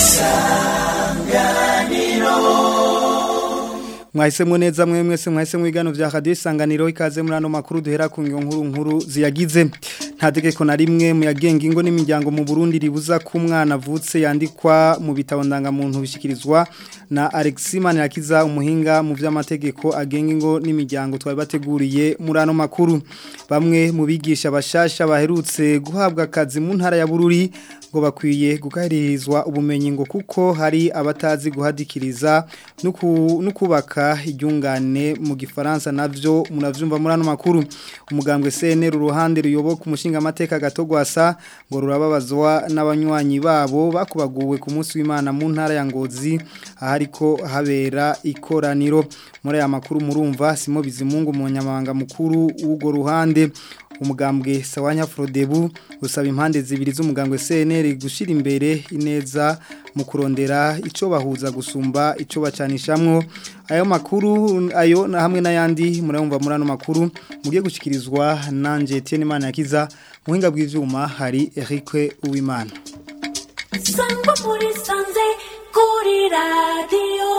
mwahisemo neza mwe mwese mwahisemo igano vya radio isanganiro ikaze muri ano makuru duhera ku nkuru nkuru ziyagize nta tegeko na rimwe mu yagenga ingo n'imiryango mu Burundi ribuza ko umwana avutse yandikwa mu bitabo ndangamuntu bishikirizwa na Alexis Manirakiza umuhinga mu vy'amategeko agenga ingo n'imiryango twari bateguriye muri ano makuru bamwe mu bigisha bashasha baherutse guhabwa akazi mu ntara ya Bururi ngo bakwiye gukaririzwa ubumenyi ngo kuko hari abatazi guhadikiriza no kubaka iryungane mu gifaransa navyo munavyumva muri ano makuru umugambwe CNR uruhande ruyoboka umushinga amateka gatogwasa ngo rurababazwa n'abanywanyi babo bakubaguwe ku munsi w'Imana mu ntara ya Ngozi ahariko habera ikoraniro muri aya makuru murumva Simo Bizimungu umunyamabanga mukuru w'ugo ruhande umugambwe Sawanya Frodebu usaba impande zibiri z'umugambwe CNR gushira imbere ineza mu kurondera ico bahuza gusumba ico bacanishamwo ayo makuru ayo na hamwe n'ayandi murumva muri ano makuru mugiye gushikirizwa nanje Etienne Manakiza muhinga bw'ivyuma hari Eric Uwimana Sangwa muri sanze kuri radio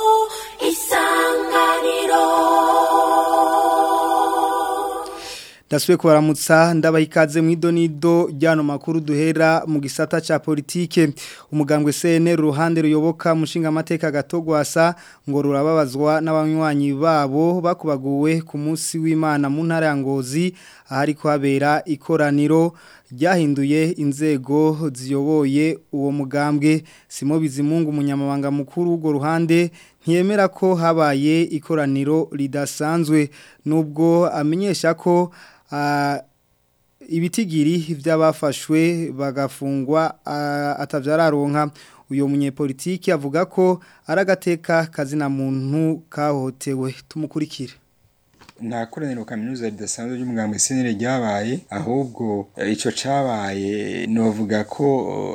isanganiro Dasuwe kubaramutsa ndabaha ikaze mu idonido ryano makuru duhera mu gisata ca politike umugambwe CNR ruhande ruyoboka mushinga amateka gatogwasa ngo rurababazwa n'abanywanyi babo bakubaguwe ku munsi w'Imana mu ntara ya Ngozi ahari kuhabera ikoraniro ryahinduye inzego ziyoboye uwo mugambwe Simo Bizimungu umunyamabanga mukuru w'ugo ruhande ntiyemera ko habaye ikoraniro ridasanzwe nubwo amenyesha ko ibitigiri by'abafashwe bagafungwa atabyararonka uyu munyepolitiki avuga ko ari agateka kazina muntu kahotewe tumukurikire nta koraniro kaminuza ridasanzwe ry'umugambwe senere ryabaye ahubwo ico cabaye novuga ko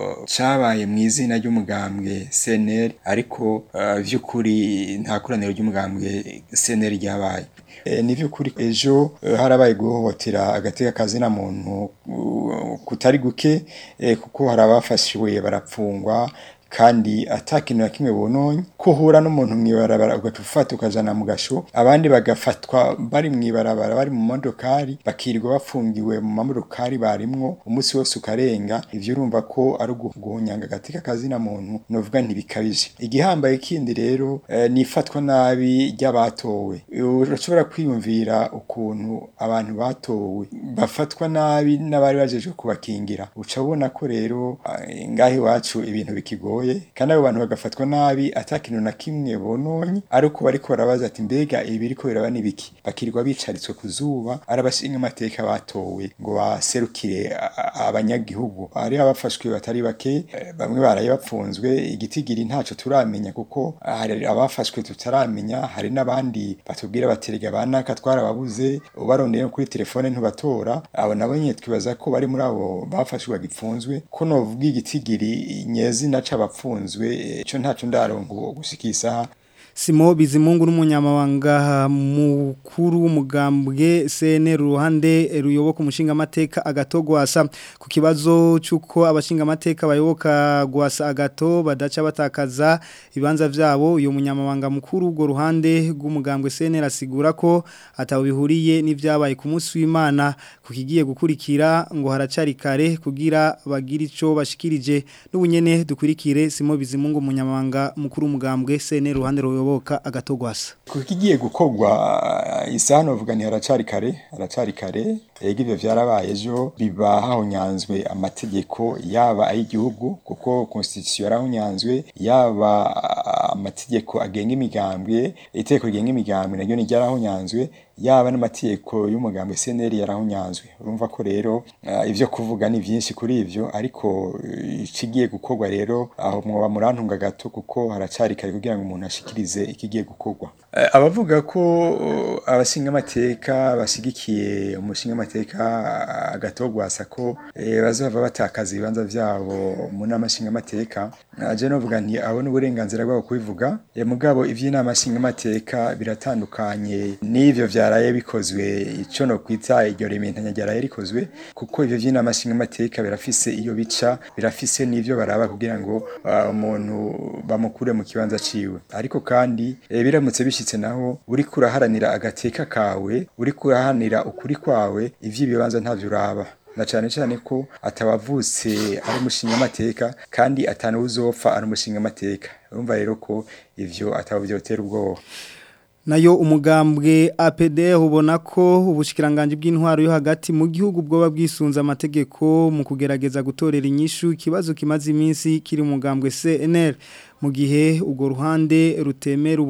cabaye mu izina ry'umugambwe senere ariko vy'ukuri nta koraniro ry'umugambwe senere ryabaye ni vy'ukuri ejo harabaye guhohotera agateka kazina muntu kutari guke kuko hari abafashiwe barapfungwa kandi atakintu na kimwe bononye ko uhura n'umuntu mwibarabara ugaca ufata ukajana mu gasho abandi bagafatwa bari mwibarabara bari mu modokari bakirirwa bafungiwe mu mamodokari barimwo umunsi wose ukarenga ivyo urumva ko ari uguhunyanga agateka kazina muntu novuga ntibikabije igihambaye kindi rero eh, nifatwa nabi ry'abatowe urashobora kwiyumvira ukuntu abantu batowe bafatwa nabi n'abari bajeje kubakingira uca ubona ko rero eh, ngaho iwacu ibintu bikigoye kandi abo bantu bagafatwa nabi atakintu na kimwe bononye ariko bariko barabaza ati mbega ibi biriko biraba nibiki bakirirwa bicaritswe ku zuba ari abashinga amateka batowe ngo baserukire abanyagihugu ari abafashwe batari bake bamwe baraye bapfunzwe igitigiri ntaco turamenya kuko hari abafashwe tutaramenya hari n'abandi batubwira baterega banaka twarababuze ubarondeye kuri telefone ntubatora abo nabo nyine twibaza ko bari muri abo bafashwe bagipfunzwe ko novuga igitigiri nyezina c'abapfunzwe ico ntaco ndarongo gushikisa Simo Bizimungu n'umunyamabanga mukuru w'umugambwe CNR ruhande ruyoboka umushinga amateka agatogwasa ku kibazo cyuko abashinga amateka bayoboka gwasa agato badaca batakaza ibanza vyabo uyo munyamabanga mukuru ubwo ruhande rw'umugambwe CNR asigura ko atawubihuriye n'ivyabaye ku munsi w'Imana kukigiye gukurikira ngo haracari kare kugira bagira ico bashikirije n'ubunyene dukurikire Simo Bizimungu umunyamabanga mukuru w'umugambwe CNR ruhande ruyoboka kuyoboka agatogwasa kukigiye gukogwa isano vuga ni haracari kare haracari kare ega ivyo vyarabaye ejo biba hahonyanzwe amategeko yaba ay'igihugu kuko constitution yarahonyanzwe yaba amategeko agenga imigambwe itegeko rigenga imigambwe naryo ni ryarahonyanzwe yaba n'amategeko y'umugambwe CNL yarahonyanzwe urumva ko rero uh, ivyo kuvuga ni vyinshi kuri ivyo ariko ikigiye gukorwa rero aho mwoba murantunga gato kuko haracari kare kugira ngo umuntu ashikirize ikigiye gukorwa uh, abavuga ko uh, abashinga amateka bashigikiye umushinga amateka agatogwasa ko eh, bazova batakaza ibibanza vyabo mu nama nshinga amateka aje novuga nti abona uburenganzira bwabo kubivuga mugabo ivy'inama nshinga amateka biratandukanye n'ivyo vya byaraye bikozwe ico no kwita iryo rementanya ryaraye rikozwe kuko ivyo vy'inama nshingamateka birafise iyo bica birafise n'ivyo baraba kugira ngo uh, umuntu bamukure mu kibanza ciwe ariko kandi e, biramutse bishitse naho uri kuraharanira agateka kawe uri kuraharanira ukuri kwawe ivy'ibibanza ntavyo uraba na cyane cyane ko atabavutse ari umushinga amateka kandi atanu uzopfa ari umushinga amateka urumva rero ko ivyo ataba byotera ubwoba nayo umugambwe APD ubona ko ubushikiranganje bw'intwaro yo hagati mu gihugu bwoba bwisunza amategeko mu kugerageza gutorera inyishu ikibazo kimaze iminsi kiri umugambwe CNL mu gihe ugo ruhande rutemera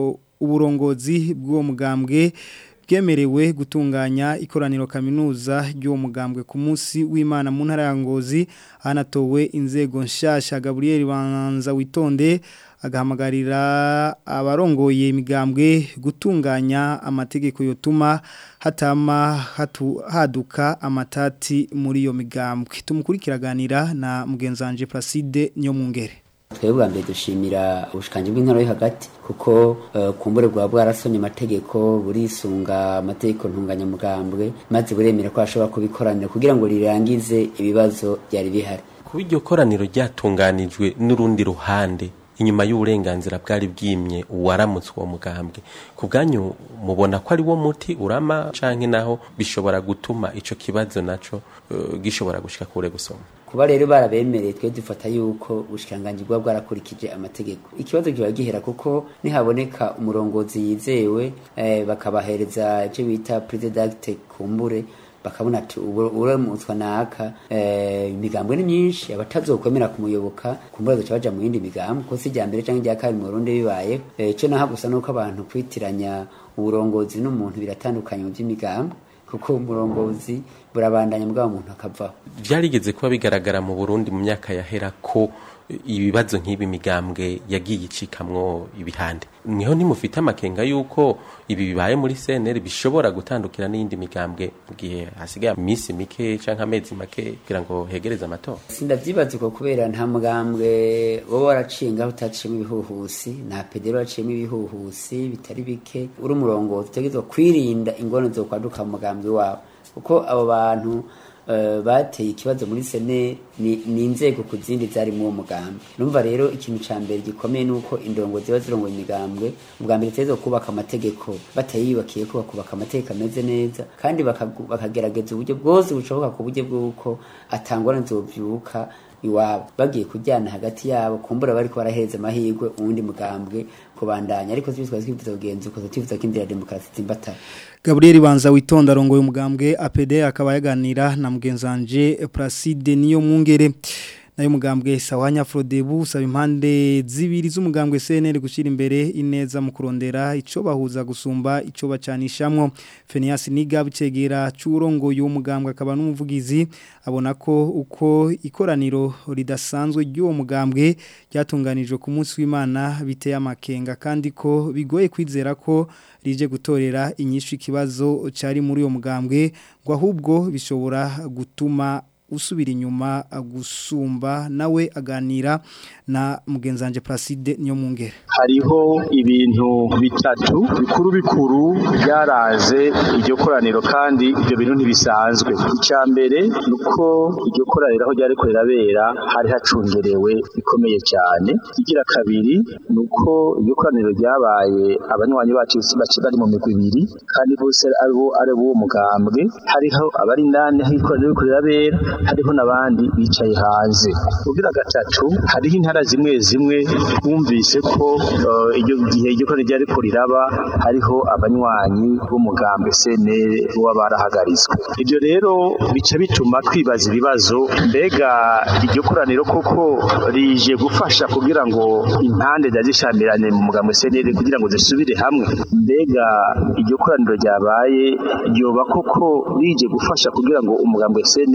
uburongozi bw'uwo mugambwe bwemerewe gutunganya ikoraniro kaminuza ry'uwo mugambwe ku munsi w'Imana mu ntara ya Ngozi hanatowe inzego nshasha Gabriel Banza witonde agahamagarira abarongoye imigambwe gutunganya amategeko yotuma hatama hatu, haduka amatati muri iyo migambwe tumukurikiraganira na mugenzanje Placide Nyomungere twebwe bwa mbere dushimira ubushikanje bw'intara yo hagati kuko uh, kumbure bwa bwarasonye amategeko burisunga amategeko ntunganyamugambwe maze buremera ko ashobora kubikoranira kugira ngo rirangize ibibazo byari bihari kuba iryo koraniro ryatunganijwe n'urundi ruhande inyuma y'uburenganzira bwari bwimye uwaramutse uwo mugambwe ku bwanyu mubona ko ari wo muti urama canke naho bishobora gutuma ico kibazo naco uh, gishobora gushika kure gusoma kuba rero barabemereye twe dufata yuko ubushikanganje bwa bwarakurikije amategeko ikibazo kiba gihera kuko nihaboneka umurongozi yizewe eh, bakabahereza icyo bita president kumbure bakabona ati uramutswa naka imigambwe ni myinshi abatazokwemera kumuyoboka kumbura duca baja mu yindi migambwe ko si rya mbere canke rya kabiri mu Burundi bibaye ico naho gusa nuko abantu kwitiranya uburongozi n'umuntu biratandukanye mu by'imigambwe kuko umurongozi burabandanya mbwa umuntu akavaho byarigeze kuba bigaragara mu Burundi mu myaka yahera ko ibibazo nk'ibi migambwe yagiye icikamwo ibihande niho ntimufite amakenga yuko ibi bibaye muri CNL bishobora gutandukira n'iyindi migambwe mu gihe hasigaye iminsi mike canke amezi make kugira ngo hegereze amatora sindavyibaza uko kubera nta mugambwe wowe waracinga utaciyemo ibihuhusi nta pedero waciyemo ibihuhusi bitari bike uri umurongozi utegerezwa kwirinda ingorane zo kwaduka mu mugambwe wawe kuko abo bantu bateye ikibazo muri sene ni inzego ku zindi zari mu uwo mugambi numva rero ikintu cya mbere gikomeye ni uko indongo ziba zirongoye imigambwe ubwa mbere ziteza kubaka amategeko batayiyubakiye ko bakubaka amategeko ameze neza kandi bakagerageza uburyo bwose bushoboka ku buryo bw'uko atangwa nzobyuka iwabo bagiye kujyana hagati yabo kumbura bariko barahereza amahirwe uwundi mugambwe kubandanya ariko tubitwa twifuza kugenza uko twifuza ko inzira ya demokarasi zimbatara Gabriel Banza witonda arongoye umugambwe APD akaba yaganira na mugenzanje Placide niyo mwungere nayo mugambwe sawanya Frodebu usaba impande zibiri z'umugambwe CNL gushira imbere ineza mu kurondera ico bahuza gusumba ico bacanishamwo Fenias Niga bicegera curongo y'umugambwe akaba n'umuvugizi abona ko uko ikoraniro ridasanzwe ry'uwo mugambwe ryatunganijwe ku munsi w'Imana biteye amakenga kandi ko bigoye kwizera ko rije gutorera inyishu ikibazo cari muri uwo mugambwe ngo ahubwo bishobora gutuma usubira inyuma gusumba nawe aganira na mugenzanje Placide niyo mungere hariho ibintu bitatu bikuru bikuru byaraze iryo koraniro kandi ibyo bintu ntibisanzwe icya mbere nuko iryo koraniro aho ryari rirabera hari hacungerewe bikomeye cyane igira kabiri nuko iryo koraniro ryabaye abanywanyi bacu bari mu migwi ibiri kandi bose aribo ari uwo mugambwe hariho abari indani aho ikoraniro riko rirabera hariho n'abandi bicaye hanze ubwira gatatu hariho intara zimwe zimwe twumvise ko iryo gihe iryo koraniro ryari ko riraba hariho abanywanyi b'umugambi CNL baba barahagaritswe ibyo rero bica bituma twibaza ibibazo mbega iryo koraniro koko rije gufasha kugira ngo impande zishamirane mu mugambi CNL kugira ngo zisubire hamwe mbega iryo koraniro ryabaye ryoba koko rije gufasha kugira ngo umugambi CNL utere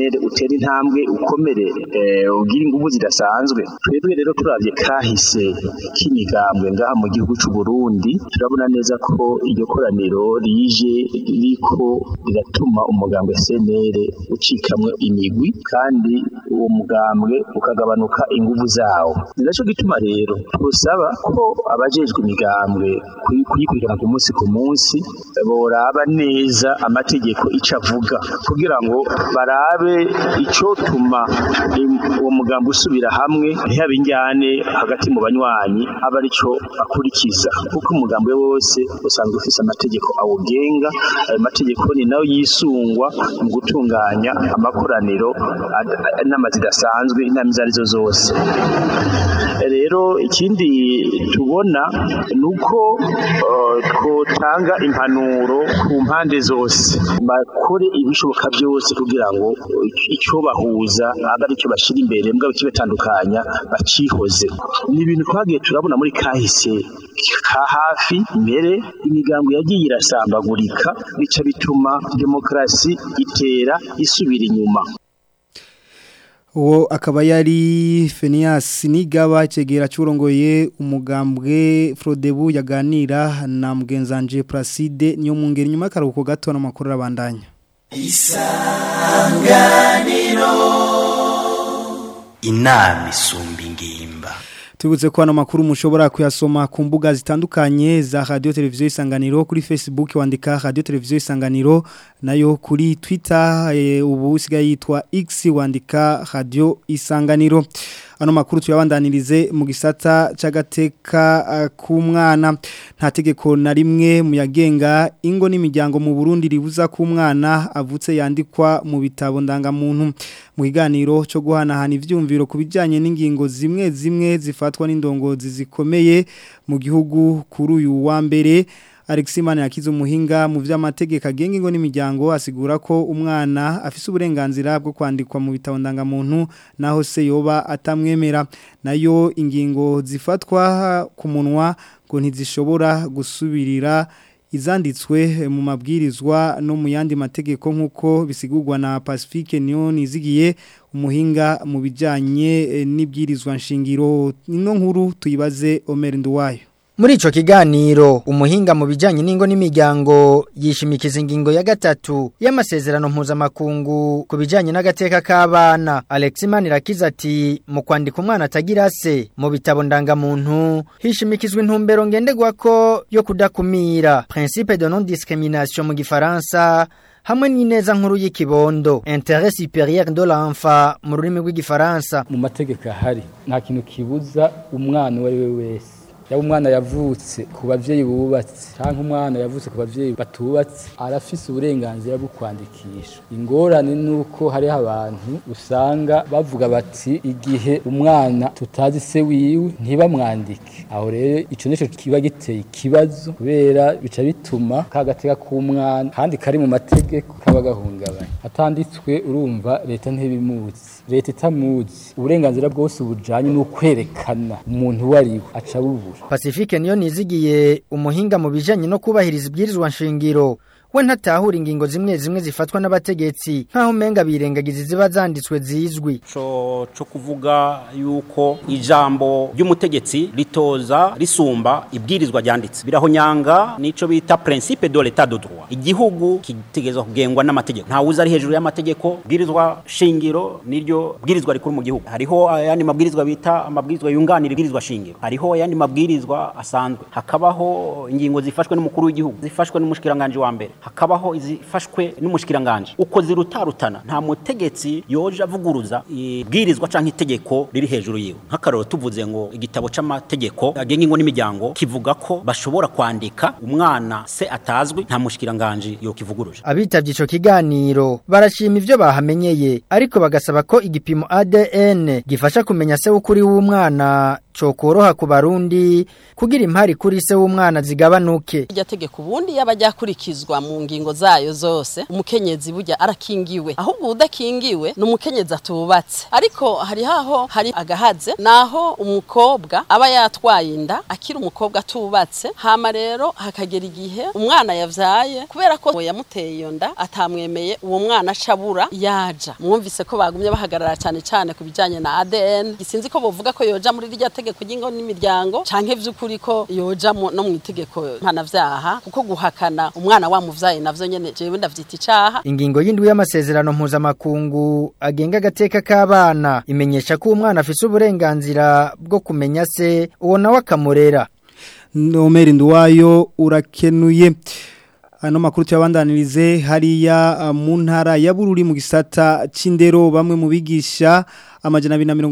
utera intambwe ukomere eh, ugira ingufu zidasanzwe twebwe rero turavye kahise k'imigambwe ngaha mu gihugu c'u Burundi turabona neza ko iryo koraniro rije ririko riratuma umugambwe CNL ucikamwe imigwi kandi uwo mugambwe ukagabanuka ingufu zawo ni naco gituma rero twosaba ko abajejwe imigambwe kuyi- kuyikurikirana ku munsi ku munsi boraba neza amategeko ico avuga kugira ngo barabe icotuma im- uwo mugambi usubira hamwe ntihabe injyane hagati mu banywanyi aba arico akurikiza kuko umugambi wose usanzwe ufise amategeko awugenga ayo mategeko ni nayo yisungwa mu gutunganya amakoraniro ad- inama zidasanzwe inama izo arizo zose rero ikindi tubona ni uko eh, twotanga impanuro ku mpande zose bakore ibishoboka byose kugira ngo eh, icyo bahuza abe ari cyo bashyira imbere mbwa kibatandukanya bacihoze ni ibintu twagiye turabona muri kahise ka hafi mbere imigambi yagiye irasambagurika bica bituma demokarasi itera isubira inyuma uwo akaba yari Phineas Nigaba cegera curongoye umugambwe Frodebu yaganira na mugenzanje Placide niyo mungeri nyuma karuko gato n'amakuru abandanya inama isumba ingimba Tubutse ko hano makuru mushobora kuyasoma ku mbuga zitandukanye za Radio Televiziyo Isanganiro kuri Facebook wandika Radio Televiziyo Isanganiro nayo kuri Twitter e, ubu usigaye yitwa X wandika Radio Isanganiro ano makuru tuyabandanirize mu gisata c'agateka uh, k'umwana nta tegeko na rimwe mu yagenga ingo n'imiryango mu Burundi ribuza ku mwana avutse yandikwa mu bitabo ndangamuntu mu kiganiro cyo guhanahana ivyumviro ku bijanye n'ingingo zimwe zimwe zifatwa n'indongozi zikomeye mu gihugu kuri uyu wa mbere Aleximane yakize umuhinga mu vy'amategeko agenga ingo n'imiryango asigura ko umwana afise uburenganzira bwo kwandikwa mu bitabo ndangamuntu naho se yoba atamwemera nayo ingingo zifatwa ku munwa ngo ntizishobora gusubirira izanditswe mu mabwirizwa no mu yandi mategeko nk'uko bisigurwa na Pacifique niyo nizigiye umuhinga mu bijyanye n'ibwirizwa nshingiro ino nkuru tuyibaze Omer Nduwayo Muri ico kiganiro umuhinga mu bijanye n'ingo n'imiryango yishimikiza ingingo ya gatatu y'amasezerano mpuzamakungu ku bijanye n'agateka k'abana Alex Manirakiza ati mu kwandika umwana atagira se mu bitabo ndangamuntu hishimikizwa intumbero ngenderwako yo kudakumira principe de non discrimination mu gifaransa hamwe n'ineza nkuru y'ikibondo intérêt supérieur de l'enfant mu rurimi rw'igifaransa mu mategeko ahari nta kintu kibuza umwana uwo ari we wese yaba umwana yavutse ku bavyeyi bubatse cyangwa umwana yavutse ku bavyeyi batubatse arafise uburenganzira bwo kwandikisha ingorane nuko hariho abantu usanga bavuga bati igihe umwana tutazi se wiwe ntibamwandike aho rero ico nico kiba giteye ikibazo kubera bica bituma kagateka k'umwana kandi kari mu mategeko kaba gahungabanye atanditswe urumva leta ntibimuzi leta itamuzi uburenganzira bwose bujanye n'ukwerekana umuntu uwo ari we aca bubura Pacifique niyo nizigiye umuhinga mu bijanye no kubahiriza ibwirizwa nshingiro we ntatahura ingingo zimwe zimwe zifatwa n'abategetsi nkaho umenga birengagiza ziba zanditswe zizwi co co kuvuga yuko ijambo ry'umutegetsi ritoza risumba ibwirizwa ryanditse birahonyanga nico bita principe de l'état de droit igihugu kitegezwa kugengwa n'amategeko nta wuza ari hejuru y'amategeko bwirizwa shingiro niryo bwirizwa rikuru mu gihugu hariho ayandi mabwirizwa bita amabwirizwa yunganira ibwirizwa shingiro hariho ayandi mabwirizwa asanzwe hakabaho ingingo zifashwe n'umukuru w'igihugu zifashwe n'umushikiranganje wa mbere hakabaho izifashwe n'umushikiranganje uko zirutarutana nta mutegetsi yoje avuguruza ibwirizwa canke itegeko riri hejuru yiwe nk'akaroro tuvuze ngo igitabo c'amategeko agenga ingo n'imiryango kivuga ko bashobora kwandika umwana se atazwi nta mushikiranganje yo kivuguruje abitavye ico kiganiro barashima ivyo bahamenyeye ariko bagasaba ko igipimo ADN gifasha kumenya se w'ukuri w'umwana cokoroha ku barundi kugira impari kuri se w'umwana zigabanuke irya tegeko ubundi yaba ryakurikizwa mu ngingo zayo zose umukenyezi burya arakingiwe ahubwo udakingiwe ni umukenyezi atubatse ariko hari haho hari agahaze naho umukobwa aba yatwaye inda akiri umukobwa atubatse hama rero hakagera igihe umwana yavyaye kubera ko yamuteye iyo nda atamwemeye uwo mwana acabura yaja mwumvise ko bagumye bahagarara cyane cyane ku bijanye na ADN gisinzi ko bovuga ko yoja muri rya tegeko ry'ingo n'imiryango canke vy'ukuri ko yoja mu- no mu itegeko mpanavyaha kuko guhakana umwana wamuvyaye navyo nyene jewe ndavyita icaha Ingingo y'indwi y'amasezerano mpuzamakungu agenga agateka k'abana imenyesha ko umwana afise uburenganzira bwo kumenya se uwo nawe akamurera. Nomeri nduwayo urakenuye ano makuru tuyabandanirize hariya uh, mu ntara ya Bururi mu gisata c'indero bamwe mu bigisha amajana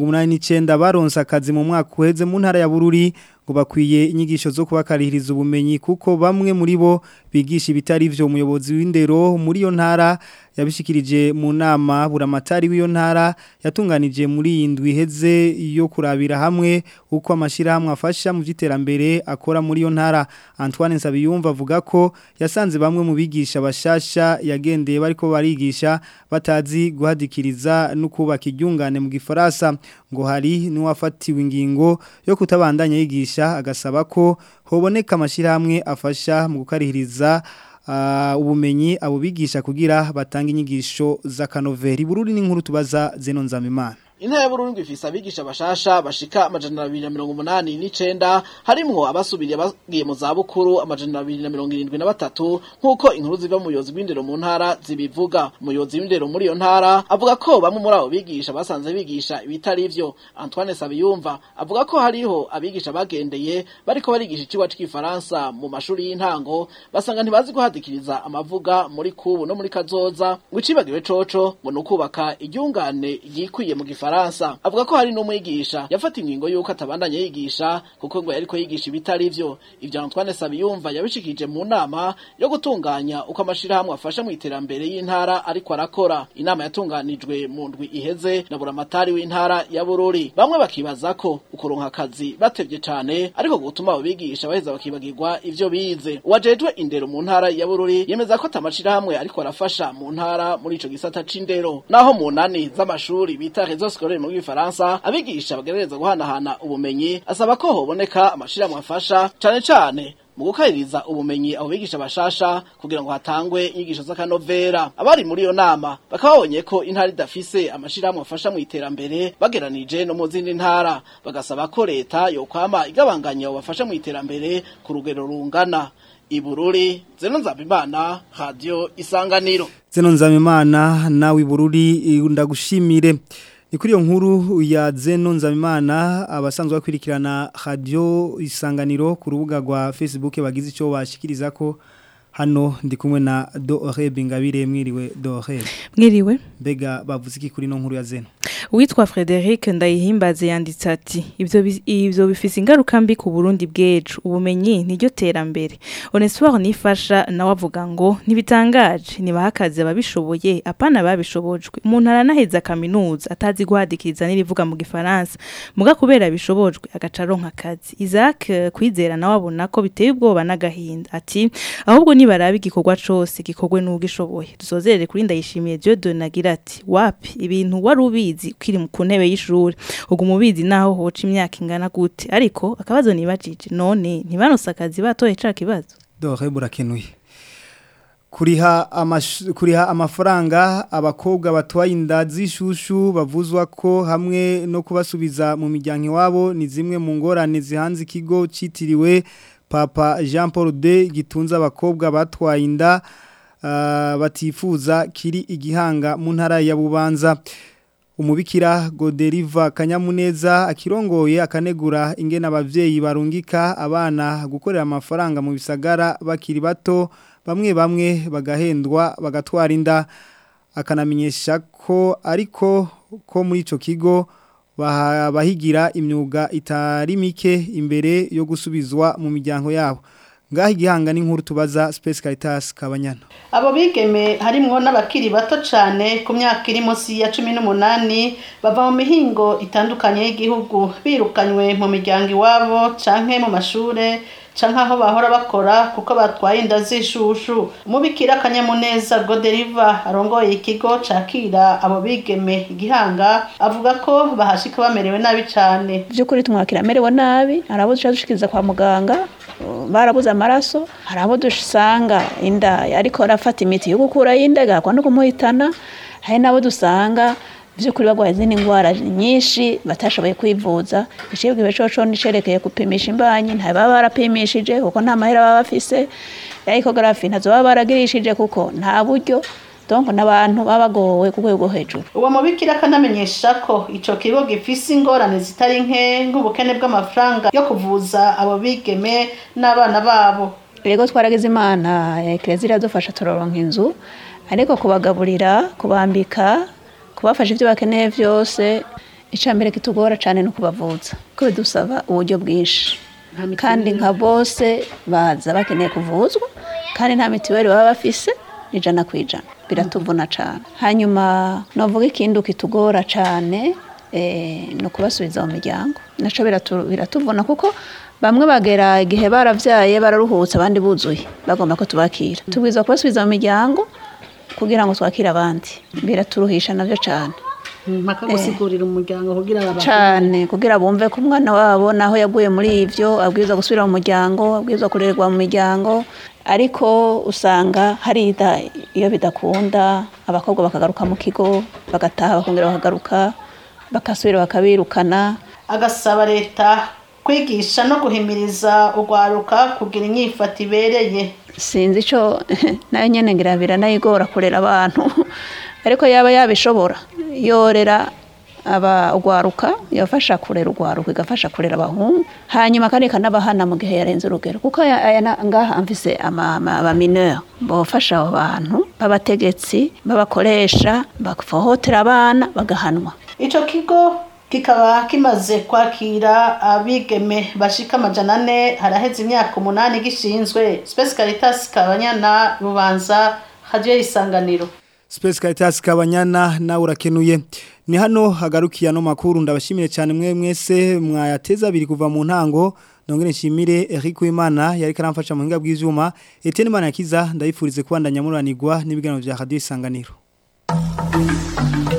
289 baronse akazi mu mwaka uheze mu ntara ya Bururi ngo bakwiye inyigisho zo kubakarihiriza ubumenyi kuko bamwe muri bo bigisha ibitari vyo umuyobozi w'indero muri iyo ntara yabishikirije mu nama buramatari w'iyo ntara yatunganije muri iyi ndwi iheze yo kurabira hamwe uko amashirahamwe afasha mu by'iterambere akora muri iyo ntara Antoine Nsabiyumva avuga ko yasanze bamwe mu bigisha bashasha yagendeye bariko barigisha batazi guhadikiriza no kubaka iryungane mu gifaransa ngo hari n'uwafatiwe ingingo yo kutabandanya yigisha agasaba ko hoboneka amashirahamwe afasha mu gukarihiriza uh, ubumenyi abo bigisha kugira batanga inyigisho z'akanoveri bururi n'inkuru tubaza Zeno Nzamimana Intara ya Burundi ifise abigisha bashasha bashika amajana abiri na mirongo umunani n'icenda harimwo abasubiriye bagiye mu zabukuru amajana abiri na mirongo irindwi na batatu nk'uko inkuru ziva mu buyobozi bw'indero mu ntara zibivuga umuyobozi w'indero muri iyo ntara avuga ko bamwe muri abo bigisha basanze bigisha ibitari ivyo Antoine Sabiyumva avuga ko hariho abigisha bagendeye bariko barigisha icigwa c'igifaransa mu mashuri y'intango basanga ntibazi guhadikiriza amavuga muri kubu no muri kazoza ngo icibagiwe coco ngo ni ukubaka iryungane ryikwiye mu gifaransa avuga ko hari n'umwigisha yafata ingingo y'uko atabandanya yigisha kuko ngo yariko yigisha ibitari vyo ivyo Antoine Sabiyumva yabishikije mu nama yo gutunganya uko amashirahamwe afasha mu iterambere y'intara ariko arakora inama yatunganijwe mu ndwi iheze na buramatari w'intara ya Bururi bamwe bakibaza ko ukuronka akazi batevye cane ariko gutuma abo bigisha baheza bakibagirwa ivyo bize uwajejwe indero mu ntara ya Bururi yemeza ko tamashirahamwe ariko arafasha mu ntara muri ico gisata c'indero naho mu nani z'amashuri bita réseau scolaire mu gifaransa abigisha bagerageza guhanahana ubumenyi asaba ko hoboneka amashirahamwe afasha cane cane mu gukaririza ubumenyi abo bigisha bashasha kugira ngo hatangwe inyigisho z'akanovera abari muri iyo nama bakaba babonye ko intara idafise amashirahamwe afasha mu iterambere bageranije no mu zindi ntara bagasaba ko leta yokwama igabanganya abo bafasha mu iterambere ku rugero rungana ibururi zeno nzabimana radio isanganiro Zeno Nzamimana nawe Bururi ndagushimire ni kuri iyo nkuru ya Zeno Nzamimana abasanzwe bakurikirana radio isanganiro ku rubuga rwa Facebook bagize icyo bashikiriza ko hano ndi kumwe na Dore Bingabire mwiriwe Dore mwiriwe mbega bavuze iki kuri no nkuru ya Zeno Uwitwa Frederic Ndayihimbaze yanditse ati ibyo bi- ibyo bifise ingaruka mbi ku Burundi bwejo ubumenyi niryo terambere Onesphore nifasha nawe avuga ngo ntibitangaje nibahakaze ababishoboye apana babishobojwe umuntu aranaheza kaminuza atazi guhadikiriza n'irivuga mu gifaransa muga kubera bishobojwe agaca aronka akazi Isaac eh, kwizera nawe abona ko biteye ubwoba n'agahinda ati ahubwo nibaraba igikorwa cose gikorwe n'ugishoboye dusozerere kuri ndayishimiye Dieudonne agira ati wapi ibintu wari ubizi ukiri ku ntebe y'ishuri ubwo umubizi naho hoca imyaka ingana gute ariko akabazo nibajije none ntibanose akazi batoye ca kibazo Dore burakenuye kuriha amash- kuriha amafaranga abakobwa batwaye inda z'ishushu bavuzwa ko hamwe no kubasubiza mu miryango iwabo ni zimwe mu ngorane zihanze ikigo citiriwe Papa Jean Paul II gitunze abakobwa batwaye inda ah, batifuza kiri igihanga mu ntara ya Bubanza umubikira Goderiva Kanyamuneza akirongoye akanegura ingena abavyeyi barungika abana gukorera amafaranga mu bisagara bakiri bato bamwe bamwe bagahendwa bagatwara inda akanamenyesha ko ariko ko muri ico kigo baha- bahigira imyuga itari mike imbere yo gusubizwa mu miryango yabo ngaho igihanga n'inkuru tubaza Space Caritas Kabanyana abo bigeme harimwo n'abakiri bato cyane ku myaka iri munsi ya cumi n'umunani bava mu mihingo itandukanye y'igihugu birukanywe mu miryango iwabo canke mu mashure canke aho bahora bakora kuko batwaye inda z'ishushu umubikira akanyamuneza goderiva arongoye ikigo cakira abo bigeme igihanga avuga ko bahashika bamerewe nabi cane by'ukuri tumwakira amerewe nabi hari abo dushaka dushikiriza kwa muganga uh, barabuze amaraso hari abo dusanga inda ariko arafata imiti yo gukuraho inda igahakwa no kumuhitana hari n'abo dusanga by'ukuri barwaye izindi ndwara nyinshi batashoboye kwivuza icibwa coco nicerekeye gupimisha imbanyi ntibaba barapimishije kuko nta mahera baba bafise ya ecography ntazo baba baragirishije kuko nta buryo donc n'abantu baba bagowe ku rwego hejuru uwo mubikira akanamenyesha ko ico kigo gifise ingorane zitari nke nk'ubukene bw'amafaranga yo kuvuza abo bigeme n'abana babo rego twaragize imana eklezia iradufasha turoronka inzu ariko kubagaburira kubambika kubafasha ibyo bakeneye byose icambere kitugora cyane no kubavuza ko bidusaba uburyo bwinshi kandi nka bose baza bakeneye kuvuzwa kandi nta mitiweli baba bafise ijana ku ijana biratuvuna cyane hanyuma navuga ikindi kitugora cyane ni ukubasubiza mu miryango nacyo biratuvuna kuko bamwe bagera igihe baravyaye bararuhutse abandi buzuye bagomba ko tubakira tubwiza kubasubiza mu miryango kugira ngo twakire abandi biraturuhisha navyo cyane mpaka gusigurira umuryango kugira babakire cyane kugira bumve ko umwana wabo naho yaguye muri ivyo abwirizwa gusubira mu muryango abwirizwa kurererwa mu miryango ariko usanga hari ida iyo bidakunda abakobwa bakagaruka mu kigo bagataha bakongera bakagaruka bakasubira bakabirukana agasaba leta kwigisha no guhimiriza urwaruka kugira inyifato ibereye sinzi ico nayo nyene ngira biranayigora kurera abantu ariko yaba yabishobora yorera aba ugwaruka yafasha kurera ugwaruka igafasha kurera abahungu hanyuma kandi ikanabahana mu gihe yarenze urugero kuko aya aya na- ngaha mfise aba mineur bofasha abo bantu b'abategetsi babakoresha bafohotera abana bagahanwa ico kigo kikaba kimaze kwakira abigeme bashika amajana ane haraheze imyaka umunani gishinzwe Space Caritas Kabanyana Bubanza Radio Isanganiro Space Caritas Kabanyana na urakenuye ni hano hagarukiye no makuru ndabashimire cyane mwe mwese mwayateza biri kuva mu ntango nongere nshimire Eric Uwimana yari karamfasha mu hinga bw'ivyuma Etienne Manakiza ndayifurize kubandanya muranirwa n'ibiganiro vya Radio Isanganiro